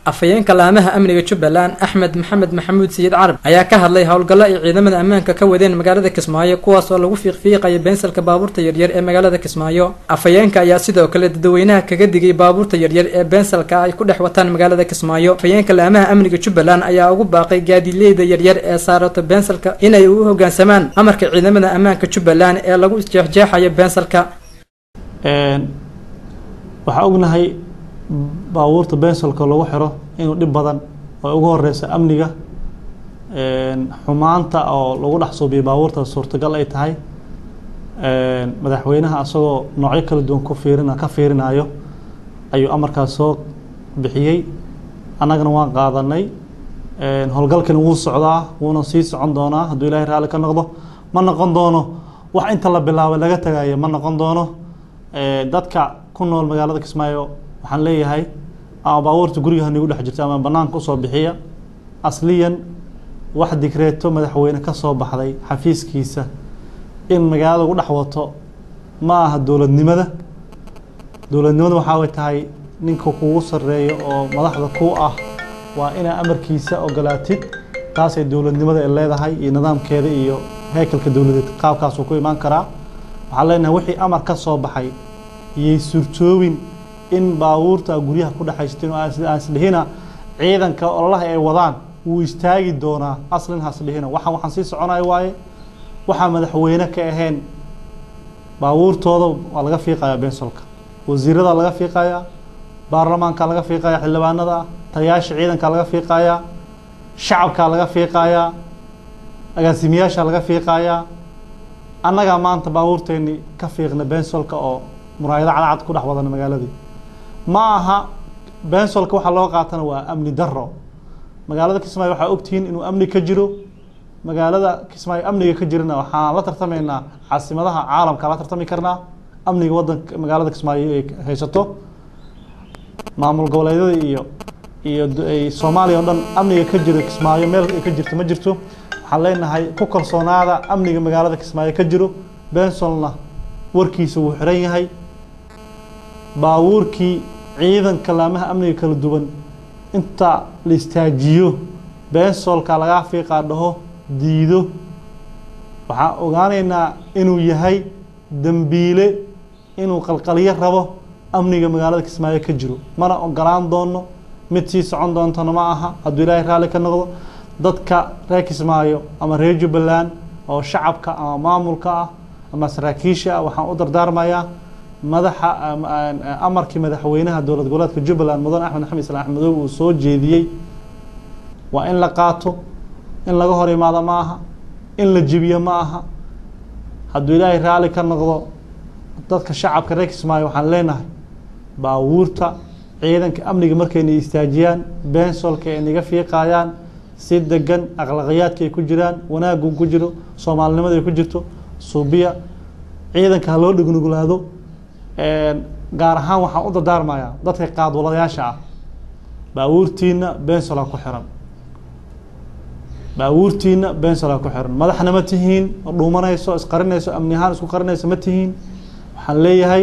afhayeenka laamaha amniga jubbaland axmed maxamed maxamuud sayid carab ayaa ka hadlay howlgallo ay ciidamada ammaanka ka wadeen magaalada kismaayo kuwaas oo lagu fiiqfiiqaya beensalka baabuurta yaryar ee magaalada kismaayo afhayeenka ayaa sidoo kale dadweynaha kaga digay baabuurta yaryar ee beensalka ay ku dhex wataan magaalada kismaayo afhayeenka laamaha amniga jubbaland ayaa ugu baaqay gaadiileyda yaryar ee saarato beensalka inay u hoggaansamaan amarka ciidamada ammaanka jubbaland ee lagu jeexjeexayo beensalka waxaa ognahay baabuurta bensolka lagu xiro inuu dhib badan oo ugu horeysa amniga xumaanta oo lagu dhex suubiyo baabuurta suurtagal ay tahay madaxweynaha asagoo noocyo kala duwan ku fiirin ka fiirinayo ayuu amarkaas soo bixiyey annagana waan qaadanay howlgalkani wuu socdaa wuuna sii socon doonaa hadduu ilaahay raalli ka noqdo ma noqon doono wax inta la bilaabay laga tagayo ma noqon doono dadka ku nool magaalada kismaayo waxaan leeyahay ama baabuurta guriga hanigu dhex jirta ama banaanka usoo bixiya asliyan wax digreeto madaxweyne ka soo baxday xafiiskiisa in magaalada lagu dhex wato ma aha dowladnimada dowladnimada waxaa way tahay ninka kugu sareeyo oo madaxda ku ah waa inaa amarkiisa ogolaatid taasay dowladnimada ay leedahay iyo nidaamkeeda iyo heekalka dowladeed qaabkaasuu ku imaan karaa waxaan leenahay wixii amar ka soo baxay iyay suurtoobin in baabuurta guryaha ku dhexaysatin oo aan isdhihina ciidanka ololaha ay wadaan wuu istaagi doonaa aslin hasdhihina waxaan waxaan sii soconayo waaye waxaa madaxweyne ka ahayn baabuurtooda waa laga fiiqayaa bensolka wasiirada laga fiiqayaa baarlamaanka laga fiiqayaa xildhibaanada taliyaasha ciidanka laga fiiqayaa shacabka laga fiiqayaa agaasimayaasha laga fiiqayaa annagaa maanta baabuurteeni ka fiiqna bensolka oo muraayado cadcad ku dhex wadana magaaladii ma aha bensolka waxaa loo qaatana waa amni daro magaalada kismaayo waxaa ogtihiin inuu amni ka jiro magaalada kismaayo amniga ka jirana waxaan la tartamaynaa caasimadaha caalamka la tartami karnaa amniga wadanka magaalada kismaayo ay haysato maamul goboleedyada iyo iyo soomaaliya o dhan amniga ka jiro kismaayo meel ay ka jirto ma jirto waxaan leenahay ku kalsoonaada amniga magaalada kismaayo ka jiro bensolna warkiisa wuu xiran yahay baabuurkii ciidanka laamaha amniga kala duwan inta la istaajiyo bensolka lagaa fiiqaa dhaho diido waxaan ogaanaynaa inuu yahay dembiile inuu qalqalyo rabo amniga magaalada kismaayo ka jiro mana ogolaan doono mid sii socon doontana ma aha hadduu ilaahay raalli ka noqdo dadka reer kismaayo ama reer jubbaland oo shacabka ama maamulka ah ama saraakiisha ah waxaan u dardaarmayaa madaxa amarkii madaxweynaha dowlad goboleedka jubbaland mudan axmed axmed islaan axmedow uu soo jeediyey waa in la qaato in laga hor imaado ma aha in la jibiyo ma aha hadduu ilaahay raalli ka noqdo dadka shacabka reer kismaayo waxaan leenahay baabuurta ciidanka amniga markayna istaajiyaan bensolka ay naga fiiqayaan si degan akhlaqiyaadka ay ku jiraan wanaaggu ku jiro soomaalinimada ay ku jirto suubiya ciidanka ha loo dhignuglaado gaar ahaan waxaan u dardaarmayaa dadka qaadwalayaasha ah baabuurtiina bensol ha ku xiran baabuurtiina bensol ha ku xiran madaxna ma tihiin oo dhuumanayso isqarinayso amni ahaan isku qarinayso ma tihiin waxaan leeyahay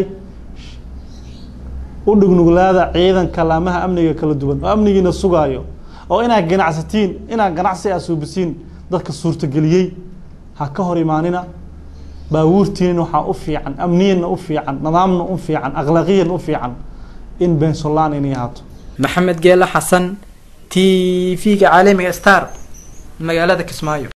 u dhignuglaada ciidanka laamaha amniga kala duwan oo amnigiina sugaayo oo inaad ganacsatiin inaad ganacsi aa suubisiin dadka suurtageliyey ha ka hor imaanina baabuurtiinina waxaa u fiican amniyanna u fiican nidaamna u fiican akhlaaqiyan u fiican in bensolaan inay ahaato maxamed geele xasan t v-ga caalamiga star magaalada kismaayo